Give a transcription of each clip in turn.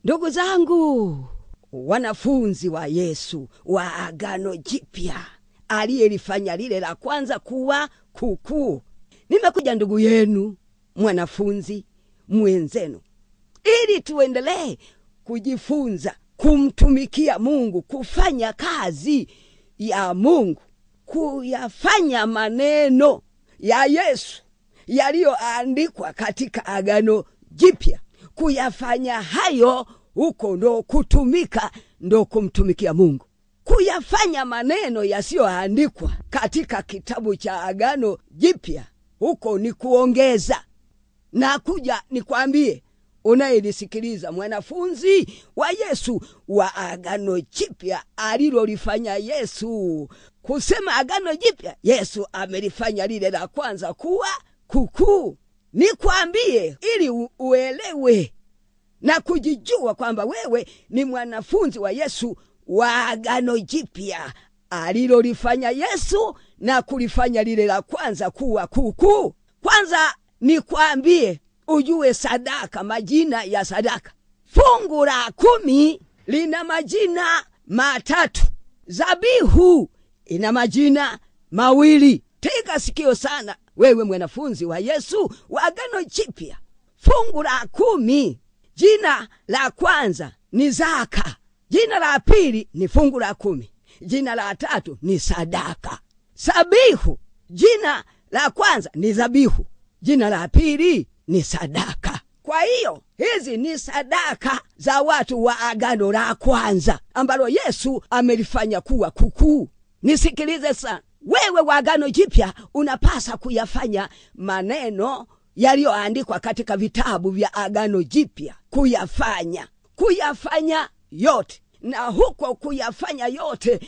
ndugu zangu wanafunzi wa yesu wa agano jipya aliyelifanya lile la kwanza kuwa kukuu nimekuja ndugu yenu mwanafunzi mwenzenu ili tuendelee kujifunza kumtumikia mungu kufanya kazi ya mungu kuyafanya maneno ya yesu yaliyoandikwa katika agano jipya kuyafanya hayo huko ndo kutumika ndo kumtumikia mungu kuyafanya maneno yasiyoandikwa katika kitabu cha agano jipya huko ni kuongeza na kuja nikwambie unayelisikiliza mwanafunzi wa yesu wa agano jipya alilolifanya yesu kusema agano jipya yesu amelifanya lile la kwanza kuwa kukuu nikwambie ili u- uelewe na kujijua kwamba wewe ni mwanafunzi wa yesu wa agano jipya alilolifanya yesu na kulifanya lile la kwanza kuwa kukuu kwanza nikwambie ujue sadaka majina ya sadaka fungu la kumi lina majina matatu zabihu ina majina mawili tega sikio sana wewe mwanafunzi wa yesu wa agano jipya fungu la kumi jina la kwanza ni zaka jina la pili ni fungu la kumi jina la tatu ni sadaka sabihu jina la kwanza ni zabihu jina la pili ni sadaka kwa hiyo hizi ni sadaka za watu wa agano la kwanza ambalo yesu amelifanya kuwa kukuu nisikilize sana wewe wa agano jipya unapasa kuyafanya maneno yaliyoandikwa katika vitabu vya agano jipya kuyafanya kuyafanya yote na huko kuyafanya yote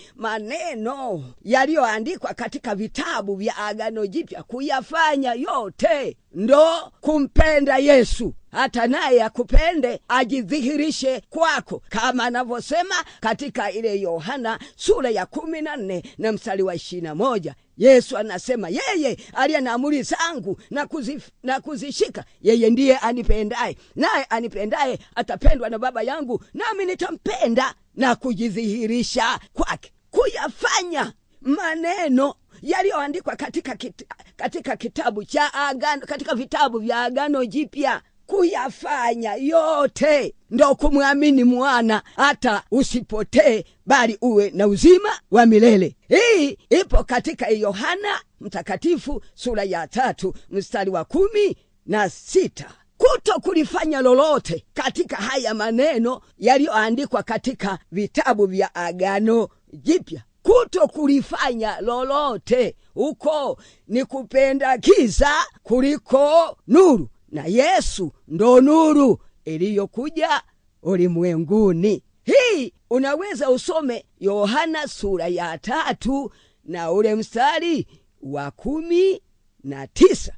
maneno yaliyoandikwa katika vitabu vya agano jipya kuyafanya yote ndo kumpenda yesu hata naye akupende ajidhihirishe kwako kama anavyosema katika ile yohana sura ya kumi na nne na mstari wa ishirina moja yesu anasema yeye aliye na amri zangu na, kuzif, na kuzishika yeye ndiye anipendaye naye anipendaye atapendwa na baba yangu nami nitampenda na kujidhihirisha kwake kuyafanya maneno yaliyoandikwa katika, kit, katika kitabu cha agano katika vitabu vya agano jipya kuyafanya yote ndo kumwamini mwana hata usipotee bali uwe na uzima wa milele hii ipo katika yohana mtakatifu sura ya tatu mstari wa kumi na sita kuto kulifanya lolote katika haya maneno yaliyoandikwa katika vitabu vya agano jipya kuto kulifanya lolote huko ni kupenda giza kuliko nuru na yesu ndo nuru iliyokuja ulimwenguni hii unaweza usome yohana sura ya tatu na ule mstari wa kumi na tisa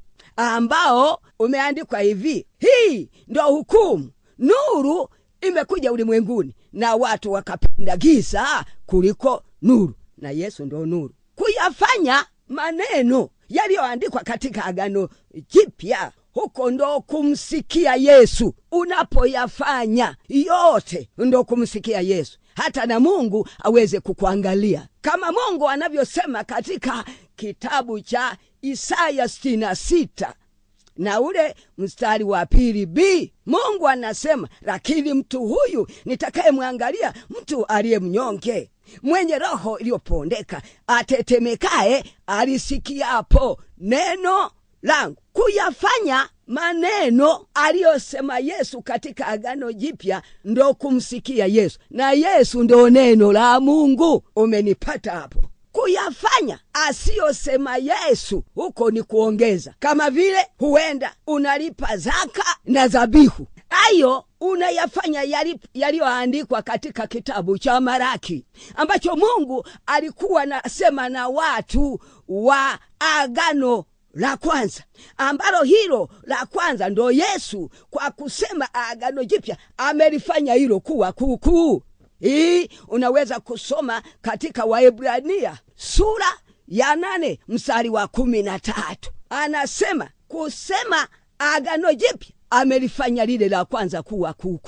ambao umeandikwa hivi hii ndo hukumu nuru imekuja ulimwenguni na watu wakapenda giza kuliko nuru na yesu ndo nuru kuyafanya maneno yaliyoandikwa katika agano jipya huko ndo kumsikia yesu unapoyafanya yote ndo kumsikia yesu hata na mungu aweze kukuangalia kama mungu anavyosema katika kitabu cha isaya 66 na ule mstari wa pili b mungu anasema lakini mtu huyu nitakayemwangalia mtu aliye mnyonge mwenye roho iliyopondeka atetemekaye alisikiapo neno langu kuyafanya maneno aliyosema yesu katika agano jipya ndo kumsikia yesu na yesu ndo neno la mungu umenipata hapo kuyafanya asiyosema yesu huko ni kuongeza kama vile huenda unalipa zaka na zabihu hayo unayafanya yaliyoandikwa yali katika kitabu cha maraki ambacho mungu alikuwa nasema na watu wa agano la kwanza ambalo hilo la kwanza ndo yesu kwa kusema agano jipya amelifanya hilo kuwa kuukuu hii unaweza kusoma katika waebrania sura ya nane mstari wa kumi na tatu anasema kusema agano jipya amelifanya lile la kwanza kuwa kuukuu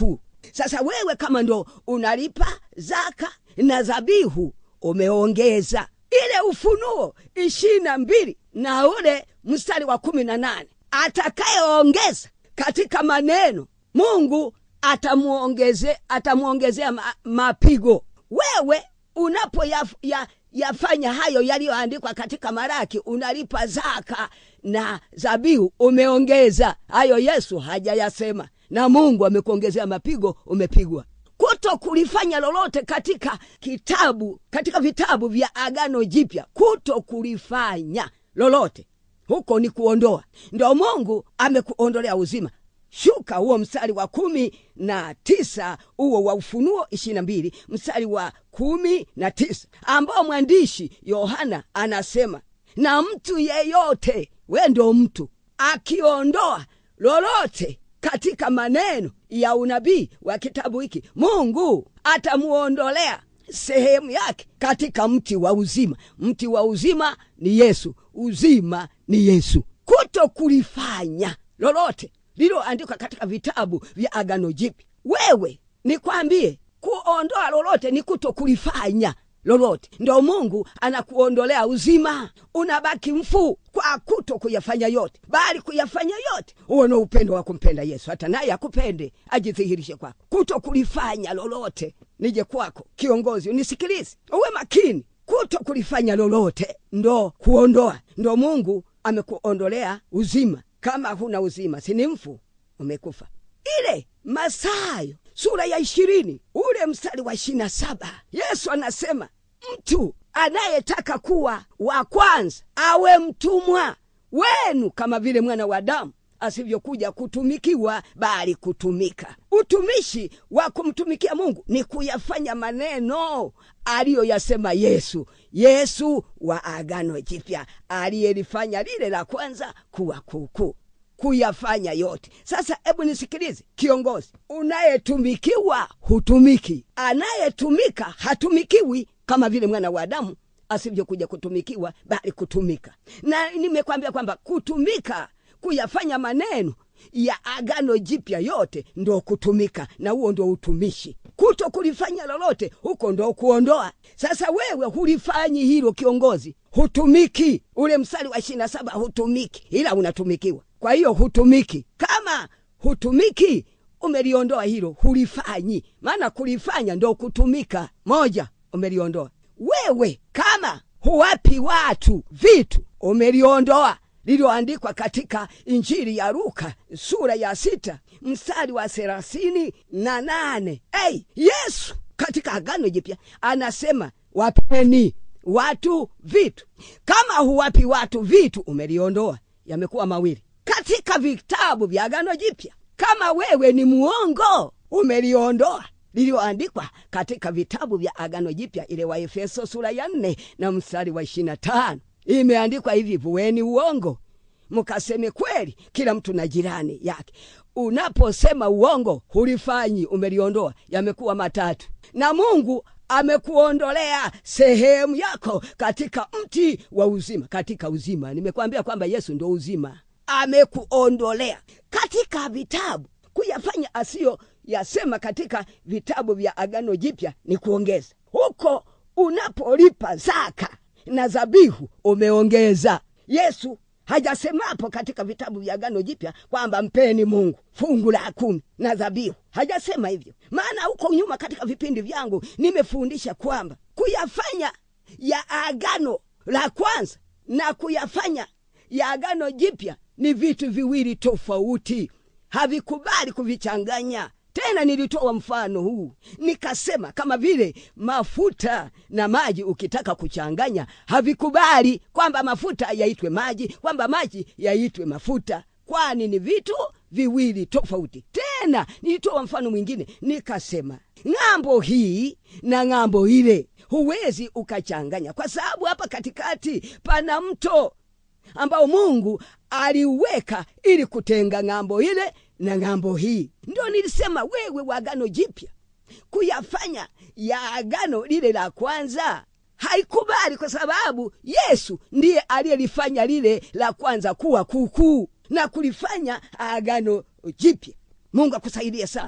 sasa wewe kama ndo unalipa zaka na zabihu umeongeza ile ufunuo ishirini na mbili na ule mstari wa kumi na nane atakayeongeza katika maneno mungu atamuongeze atamuongezea ma, mapigo wewe unapo ya, ya, yafanya hayo yaliyoandikwa katika maraki unalipa zaka na zabihu umeongeza hayo yesu hajayasema na mungu amekuongezea mapigo umepigwa kuto kulifanya lolote katika kitabu katika vitabu vya agano jipya kuto kulifanya lolote huko ni kuondoa ndo mungu amekuondolea uzima shuka huo mstari wa kumi na tisa huo wa ufunuo ishiri na mbili mstari wa kumi na tisa ambao mwandishi yohana anasema na mtu yeyote we ndo mtu akiondoa lolote katika maneno ya unabii wa kitabu hiki mungu atamuondolea sehemu yake katika mti wa uzima mti wa uzima ni yesu uzima ni yesu kuto kulifanya lolote lililoandikwa katika vitabu vya agano jipi wewe nikwambie kuondoa lolote ni kuto kulifanya lolote ndo mungu anakuondolea uzima unabaki mfu kwa kuto kuyafanya yote bali kuyafanya yote huo no upendo wa kumpenda yesu hata naye akupende ajidhihirishe kwako kuto kulifanya lolote nije kwako kiongozi unisikilize uwe makini kuto kulifanya lolote ndo kuondoa ndo mungu amekuondolea uzima kama huna uzima sini mfu umekufa ile masayo sura ya ishirini ule mstari wa ishiri na saba yesu anasema mtu anayetaka kuwa wa kwanza awe mtumwa wenu kama vile mwana wa damu asivyokuja kutumikiwa bali kutumika utumishi wa kumtumikia mungu ni kuyafanya maneno aliyoyasema yesu yesu wa agano jipya aliyelifanya lile la kwanza kuwa kuukuu kuyafanya yote sasa hebu nisikilize kiongozi unayetumikiwa hutumiki anayetumika hatumikiwi kama vile mwana wa adamu asivyokuja kutumikiwa bali kutumika na nimekwambia kwamba kutumika kuyafanya maneno ya agano jipya yote ndo kutumika na huo ndo utumishi kuto kulifanya lolote huko ndo kuondoa sasa wewe hulifanyi hilo kiongozi hutumiki ule msali wa ishiri na saba hutumiki ila unatumikiwa kwa hiyo hutumiki kama hutumiki umeliondoa hilo hulifanyi maana kulifanya ndo kutumika moja umeliondoa wewe kama huwapi watu vitu umeliondoa lililoandikwa katika injili ya luka sura ya sita mstari wa thelathini na nane hey, yesu katika agano jipya anasema wapeni watu vitu kama huwapi watu vitu umeliondoa yamekuwa mawili katika vitabu vya agano jipya kama wewe ni muongo umeliondoa liliyoandikwa katika vitabu vya agano jipya ile wa efeso sura ya nne na mstari wa ishiri na tano imeandikwa hivi vueni uongo mkaseme kweli kila mtu na jirani yake unaposema uongo hulifanyi umeliondoa yamekuwa matatu na mungu amekuondolea sehemu yako katika mti wa uzima katika uzima nimekwambia kwamba yesu ndo uzima amekuondolea katika vitabu kuyafanya asiyo yasema katika vitabu vya agano jipya ni kuongeza huko unapolipa zaka na zabihu umeongeza yesu hajasemapo katika vitabu vya agano jipya kwamba mpeni mungu fungu la kumi na dhabihu hajasema hivyo maana huko nyuma katika vipindi vyangu nimefundisha kwamba kuyafanya ya agano la kwanza na kuyafanya ya agano jipya ni vitu viwili tofauti havikubali kuvichanganya tena nilitoa mfano huu nikasema kama vile mafuta na maji ukitaka kuchanganya havikubali kwamba mafuta yaitwe maji kwamba maji yaitwe mafuta kwani ni vitu viwili tofauti tena nilitoa mfano mwingine nikasema ng'ambo hii na ng'ambo ile huwezi ukachanganya kwa sababu hapa katikati pana mto ambao mungu aliuweka ili kutenga ng'ambo ile na ng'ambo hii ndio nilisema wewe wa agano jipya kuyafanya ya agano lile la kwanza haikubali kwa sababu yesu ndiye aliyelifanya lile la kwanza kuwa kuukuu na kulifanya agano jipya mungu akusaidie sana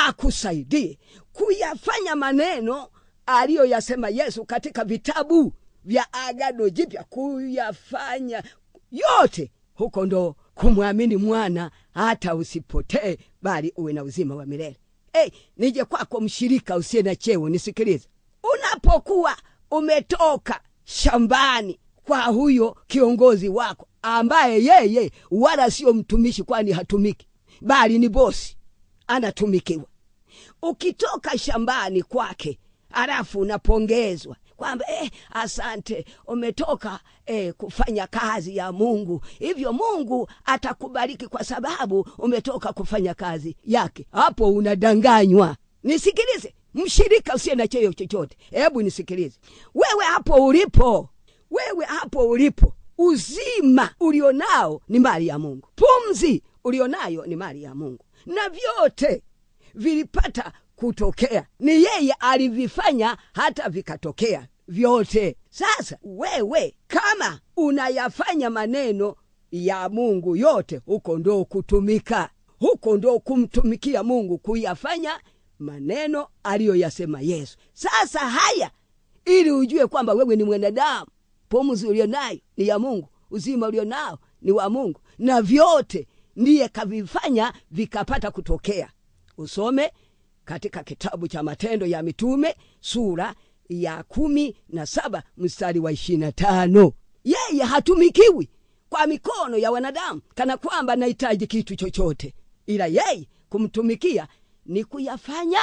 akusaidie kuyafanya maneno aliyoyasema yesu katika vitabu vya agano jipya kuyafanya yote huko ndo kumwamini mwana hata usipotee bali uwe na uzima wa milele hey, nije kwako mshirika usiye na cheo nisikilize unapokuwa umetoka shambani kwa huyo kiongozi wako ambaye yeye wala sio mtumishi kwani hatumiki bali ni bosi anatumikiwa ukitoka shambani kwake alafu unapongezwa kwamba eh, asante umetoka eh, kufanya kazi ya mungu hivyo mungu atakubariki kwa sababu umetoka kufanya kazi yake hapo unadanganywa nisikilize mshirika usiye na cheo chochote hebu nisikilize wewe hapo ulipo wewe hapo ulipo uzima ulionao ni mali ya mungu pumzi ulionayo ni mali ya mungu na vyote vilipata kutokea ni yeye alivifanya hata vikatokea vyote sasa wewe kama unayafanya maneno ya mungu yote huko ndo kutumika huko ndo kumtumikia mungu kuyafanya maneno aliyoyasema yesu sasa haya ili ujue kwamba wewe ni mwanadamu pumzi ulionayo ni ya mungu uzima ulionao ni wa mungu na vyote ndiye kavifanya vikapata kutokea usome katika kitabu cha matendo ya mitume sura ya kumi na saba mstari wa ishirina tano yeye hatumikiwi kwa mikono ya wanadamu kana kwamba nahitaji kitu chochote ila yeye kumtumikia ni kuyafanya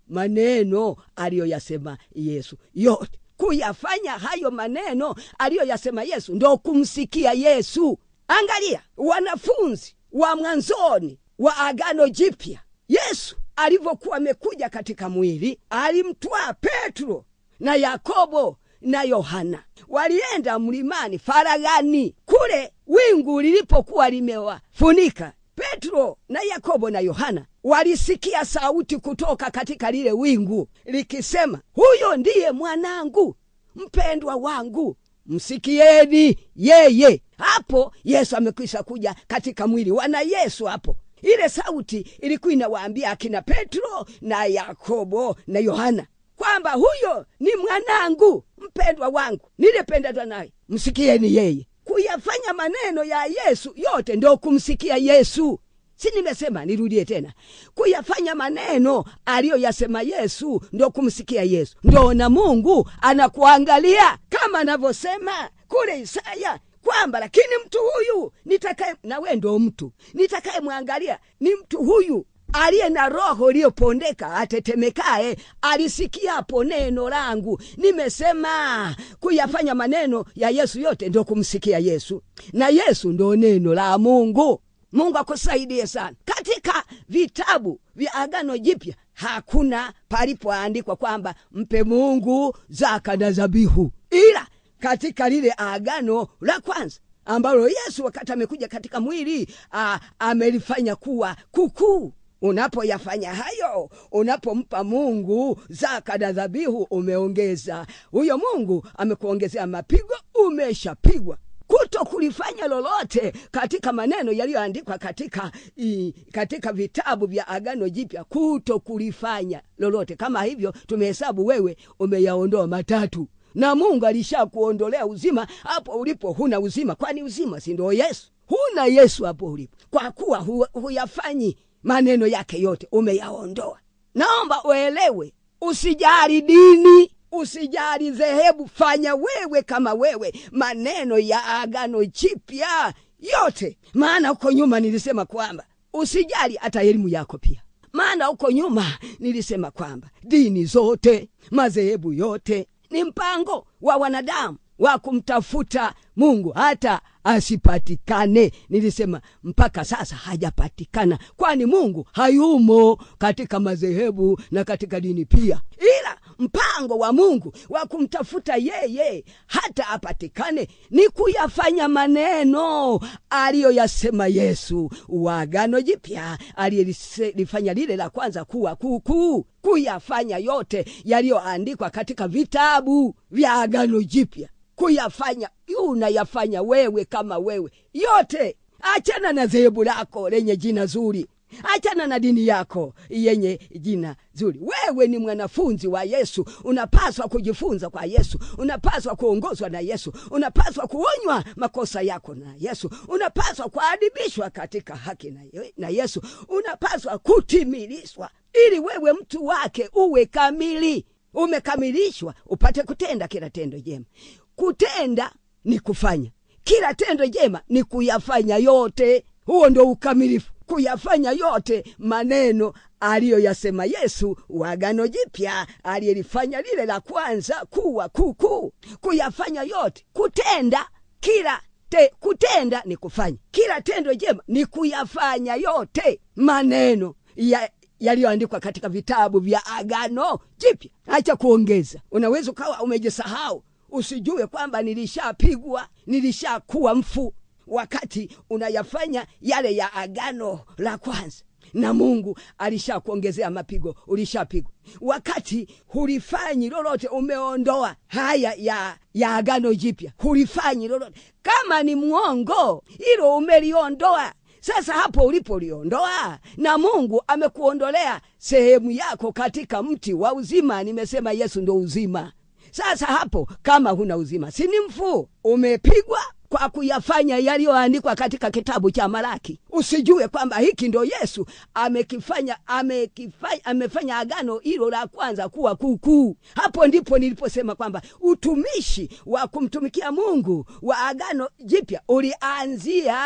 maneno aliyoyasema yesu yote kuyafanya hayo maneno aliyoyasema yesu ndo kumsikia yesu angalia wanafunzi wa mwanzoni wa agano jipya yesu alivyokuwa amekuja katika mwili alimtwaa petro na yakobo na yohana walienda mlimani faraghani kule wingu lilipokuwa limewafunika petro na yakobo na yohana walisikia sauti kutoka katika lile wingu likisema huyo ndiye mwanangu mpendwa wangu msikieni yeye hapo yesu amekwisha kuja katika mwili wana yesu hapo ile sauti ilikuwa inawaambia akina petro na yakobo na yohana kwamba huyo ni mwanangu mpendwa wangu nilipendezwa naye msikieni yeye kuyafanya maneno ya yesu yote ndo kumsikia yesu si nimesema nirudie tena kuyafanya maneno aliyoyasema yesu ndo kumsikia yesu ndo na mungu anakuangalia kama anavyosema kule isaya kwamba lakini mtu huyu nitakaye na we ndo mtu nitakaye mwangalia ni mtu huyu aliye na roho iliyopondeka atetemekaye alisikiapo neno langu nimesema kuyafanya maneno ya yesu yote ndo kumsikia yesu na yesu ndo neno la mungu mungu akusaidie sana katika vitabu vya agano jipya hakuna palipoandikwa kwamba mpe mungu zaka na zabihu ila katika lile agano la kwanza ambalo yesu wakati amekuja katika mwili a, amelifanya kuwa kukuu unapoyafanya hayo unapompa mungu zaka na dhabihu umeongeza huyo mungu amekuongezea mapigo umeshapigwa kuto kulifanya lolote katika maneno yaliyoandikwa katika i, katika vitabu vya agano jipya kuto kulifanya lolote kama hivyo tumehesabu wewe umeyaondoa matatu na mungu alishakuondolea uzima hapo ulipo huna uzima kwani uzima si ndio yesu huna yesu hapo ulipo kwa kuwa hu, huyafanyi maneno yake yote umeyaondoa naomba uelewe usijali dini usijali dhehebu fanya wewe kama wewe maneno ya agano jipya yote maana huko nyuma nilisema kwamba usijali hata elimu yako pia maana huko nyuma nilisema kwamba dini zote madhehebu yote ni mpango wa wanadamu wa kumtafuta mungu hata asipatikane nilisema mpaka sasa hajapatikana kwani mungu hayumo katika madhehebu na katika dini pia ila mpango wa mungu wa kumtafuta yeye hata apatikane ni kuyafanya maneno aliyoyasema yesu wagano jipya aliyelifanya lile la kwanza kuwa kuukuu kuyafanya yote yaliyoandikwa katika vitabu vya agano jipya kuyafanya unayafanya wewe kama wewe yote achana na dhehebu lako lenye jina zuri achana na dini yako yenye jina zuri wewe ni mwanafunzi wa yesu unapaswa kujifunza kwa yesu unapaswa kuongozwa na yesu unapaswa kuonywa makosa yako na yesu unapaswa kuadibishwa katika haki na, na yesu unapaswa kutimilishwa ili wewe mtu wake uwe kamili umekamilishwa upate kutenda kila tendo jema kutenda ni kufanya kila tendo jema ni kuyafanya yote huo ndo ukamilifu kuyafanya yote maneno aliyoyasema yesu wagano jipya aliyelifanya lile la kwanza kuwa kuukuu kuyafanya yote kutenda kila te, kutenda ni kufanya kila tendo jema ni kuyafanya yote maneno ya yaliyoandikwa katika vitabu vya agano jipya acha kuongeza unaweza ukawa umejisahau usijue kwamba nilishapigwa nilishakuwa mfu wakati unayafanya yale ya agano la kwanza na mungu alishakuongezea mapigo ulishapigwa wakati hulifanyi lolote umeondoa haya ya, ya agano jipya hulifanyi lolote kama ni mwongo hilo umeliondoa sasa hapo ulipoliondoa na mungu amekuondolea sehemu yako katika mti wa uzima nimesema yesu ndo uzima sasa hapo kama huna uzima sini mfu umepigwa kwa kuyafanya yaliyoandikwa katika kitabu cha Malaki. Usijue kwamba hiki ndo Yesu amekifanya, amekifanya, amefanya agano hilo la kwanza kuwa kuukuu. Hapo ndipo niliposema kwamba utumishi wa kumtumikia Mungu wa agano jipya ulianzia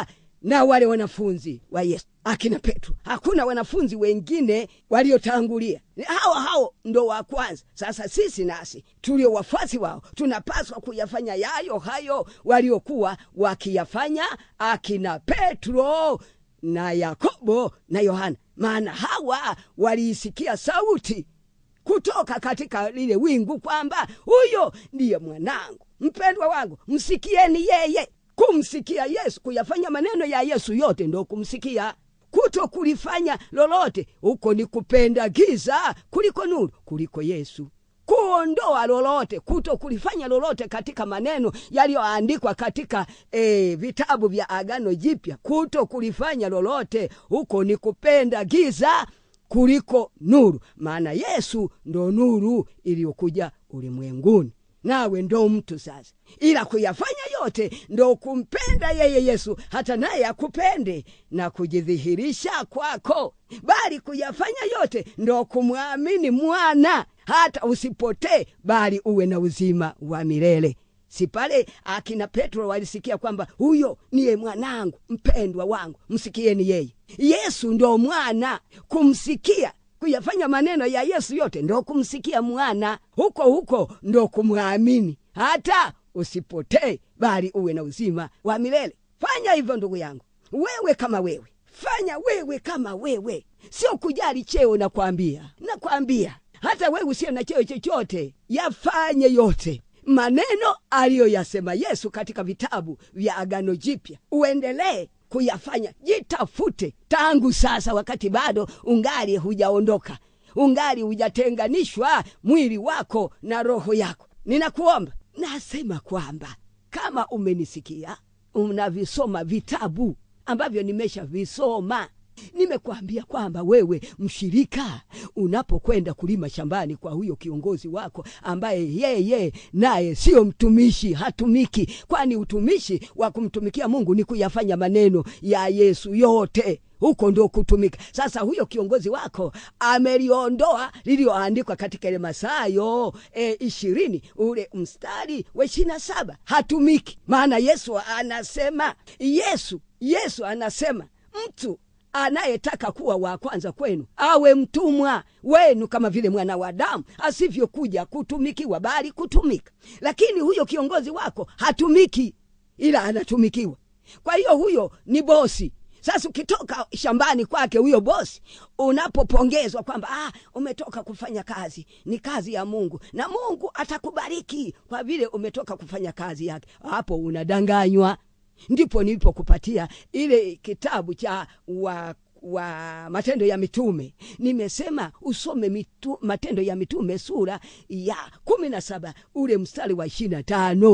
na wale wanafunzi wa Yesu akina Petro. Hakuna wanafunzi wengine waliotangulia, hao hao ndo wa kwanza. Sasa sisi nasi tulio wafuasi wao tunapaswa kuyafanya yayo hayo waliokuwa wakiyafanya akina Petro na Yakobo na Yohana, maana hawa waliisikia sauti kutoka katika lile wingu kwamba huyo ndiye mwanangu mpendwa wangu, msikieni yeye kumsikia Yesu, kuyafanya maneno ya Yesu yote ndo kumsikia. Kuto kulifanya lolote huko ni kupenda giza kuliko nuru, kuliko Yesu. Kuondoa lolote, kuto kulifanya lolote katika maneno yaliyoandikwa katika e, vitabu vya Agano Jipya, kuto kulifanya lolote huko ni kupenda giza kuliko nuru, maana Yesu ndo nuru iliyokuja ulimwenguni nawe ndo mtu sasa, ila kuyafanya yote ndo kumpenda yeye Yesu, hata naye akupende na kujidhihirisha kwako, bali kuyafanya yote ndo kumwamini mwana, hata usipotee, bali uwe na uzima wa milele. Si pale akina Petro walisikia kwamba huyo niye mwanangu mpendwa wangu, msikieni yeye. Yesu ndo mwana, kumsikia kuyafanya maneno ya Yesu yote ndo kumsikia mwana, huko huko ndo kumwamini, hata usipotee, bali uwe na uzima wa milele. Fanya hivyo ndugu yangu, wewe kama wewe, fanya wewe kama wewe, sio kujali cheo. Nakwambia, nakwambia hata wewe usiye na cheo chochote, yafanye yote maneno aliyoyasema Yesu katika vitabu vya Agano Jipya, uendelee kuyafanya. Jitafute tangu sasa, wakati bado ungali hujaondoka, ungali hujatenganishwa mwili wako na roho yako. Ninakuomba, nasema kwamba kama umenisikia, unavisoma vitabu ambavyo nimeshavisoma nimekuambia kwamba wewe mshirika, unapokwenda kulima shambani kwa huyo kiongozi wako ambaye yeye naye sio mtumishi, hatumiki, kwani utumishi wa kumtumikia Mungu ni kuyafanya maneno ya Yesu yote huko ndo kutumika. Sasa huyo kiongozi wako ameliondoa liliyoandikwa katika ile Mathayo e, ishirini ule mstari wa ishirini na saba hatumiki. Maana Yesu anasema, Yesu Yesu anasema mtu anayetaka kuwa wa kwanza kwenu awe mtumwa wenu kama vile mwana wa Adamu asivyokuja kutumikiwa bali kutumika. Lakini huyo kiongozi wako hatumiki, ila anatumikiwa. Kwa hiyo huyo ni bosi. Sasa ukitoka shambani kwake huyo bosi, unapopongezwa kwamba ah, umetoka kufanya kazi, ni kazi ya Mungu na Mungu atakubariki kwa vile umetoka kufanya kazi yake, hapo unadanganywa ndipo nilipokupatia ile kitabu cha wa, wa Matendo ya Mitume. Nimesema usome mitu, Matendo ya Mitume sura ya kumi na saba ule mstari wa ishirini na tano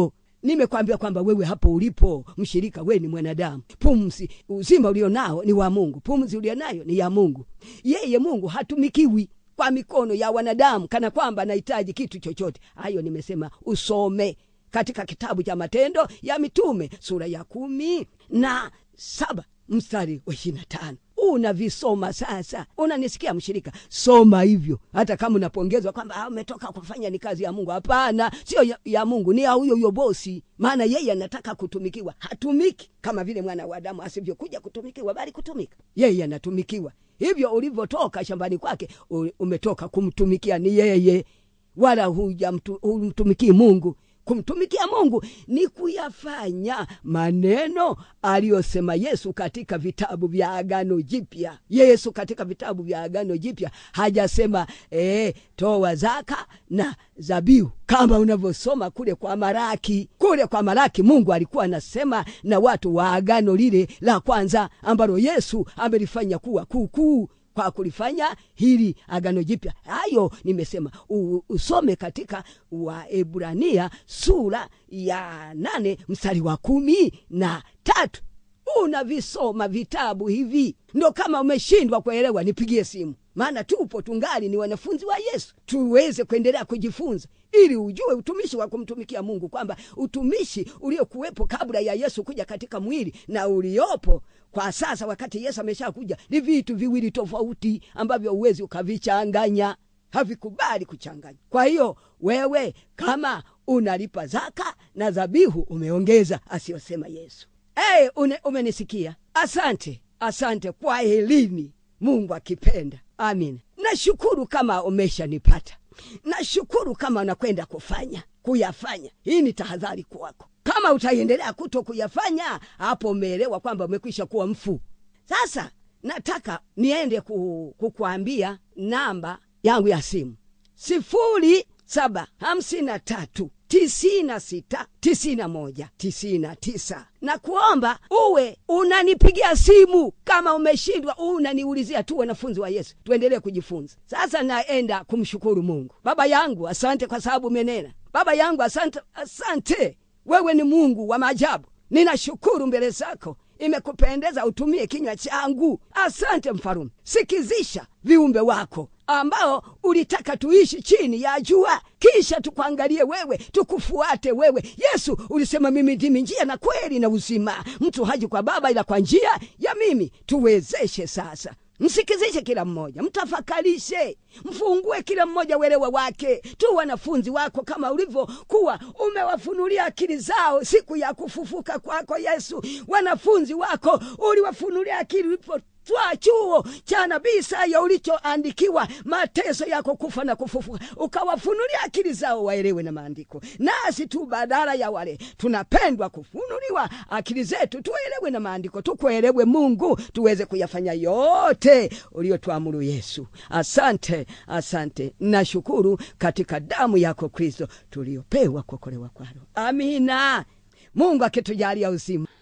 nimekwambia kwamba wewe hapo ulipo mshirika, we ni mwanadamu. Pumzi, uzima ulionao ni wa Mungu, pumzi ulionayo ni ya Mungu. Yeye Mungu hatumikiwi kwa mikono ya wanadamu kana kwamba anahitaji kitu chochote. Hayo nimesema usome katika kitabu cha Matendo ya Mitume sura ya kumi na saba mstari wa ishirini na tano unavisoma sasa. Unanisikia mshirika? Soma hivyo, hata kama unapongezwa kwamba umetoka kufanya ni kazi ya Mungu. Hapana, sio ya, ya Mungu, ni ya huyo huyo bosi, maana yeye anataka kutumikiwa. Hatumiki kama vile mwana wa Adamu asivyokuja kutumikiwa, bali kutumika. Yeye anatumikiwa. Hivyo ulivyotoka shambani kwake, umetoka kumtumikia ni yeye, wala humtumikii Mungu. Kumtumikia Mungu ni kuyafanya maneno aliyosema Yesu katika vitabu vya Agano Jipya. Yesu katika vitabu vya Agano Jipya hajasema ee, toa zaka na zabihu kama unavyosoma kule kwa Maraki. Kule kwa Maraki Mungu alikuwa anasema na watu wa agano lile la kwanza ambalo Yesu amelifanya kuwa kuukuu kwa kulifanya hili agano jipya. Hayo nimesema u, usome katika Waebrania sura ya nane mstari wa kumi na tatu. Unavisoma vitabu hivi, ndo kama umeshindwa kuelewa, nipigie simu, maana tupo tungali ni wanafunzi wa Yesu, tuweze kuendelea kujifunza ili ujue utumishi wa kumtumikia Mungu, kwamba utumishi uliokuwepo kabla ya Yesu kuja katika mwili na uliopo kwa sasa wakati Yesu ameshakuja ni vitu viwili tofauti ambavyo uwezi ukavichanganya, havikubali kuchanganya. Kwa hiyo wewe kama unalipa zaka na dhabihu umeongeza asiyosema Yesu. Hey, une, umenisikia? Asante, asante kwa elini, Mungu akipenda. Amina. Nashukuru kama umeshanipata, nashukuru kama unakwenda kufanya kuyafanya. Hii ni tahadhari kwako. Kama utaendelea kuto kuyafanya, hapo umeelewa kwamba umekwisha kuwa mfu. Sasa nataka niende kukuambia namba yangu ya simu sifuri saba hamsini na tatu tisini na sita tisini na moja tisini na tisa na kuomba uwe unanipigia simu kama umeshindwa, unaniulizia tu. Wanafunzi wa Yesu, tuendelee kujifunza. Sasa naenda kumshukuru Mungu. Baba yangu, asante kwa sababu umenena. Baba yangu, asante, asante. Wewe ni Mungu wa maajabu. Ninashukuru mbele zako imekupendeza utumie kinywa changu. Asante Mfalume, sikizisha viumbe wako ambao ulitaka tuishi chini ya jua, kisha tukuangalie wewe, tukufuate wewe. Yesu ulisema, mimi ndimi njia na kweli na uzima, mtu haji kwa Baba ila kwa njia ya mimi. Tuwezeshe sasa Msikizishe kila mmoja, mtafakarishe, mfungue kila mmoja uelewa wake. Tu wanafunzi wako kama ulivyokuwa umewafunulia akili zao siku ya kufufuka kwako Yesu. Wanafunzi wako uliwafunulia akili ulipo twa chuo cha nabii Isaya ulichoandikiwa mateso yako kufa na kufufuka, ukawafunulia akili zao waelewe na maandiko. Nasi tu badala ya wale tunapendwa kufunuliwa akili zetu tuelewe na maandiko, tukuelewe Mungu, tuweze kuyafanya yote uliotuamuru Yesu. Asante, asante, nashukuru katika damu yako Kristo tuliopewa kuokolewa kwalo. Amina. Mungu akitujalia uzima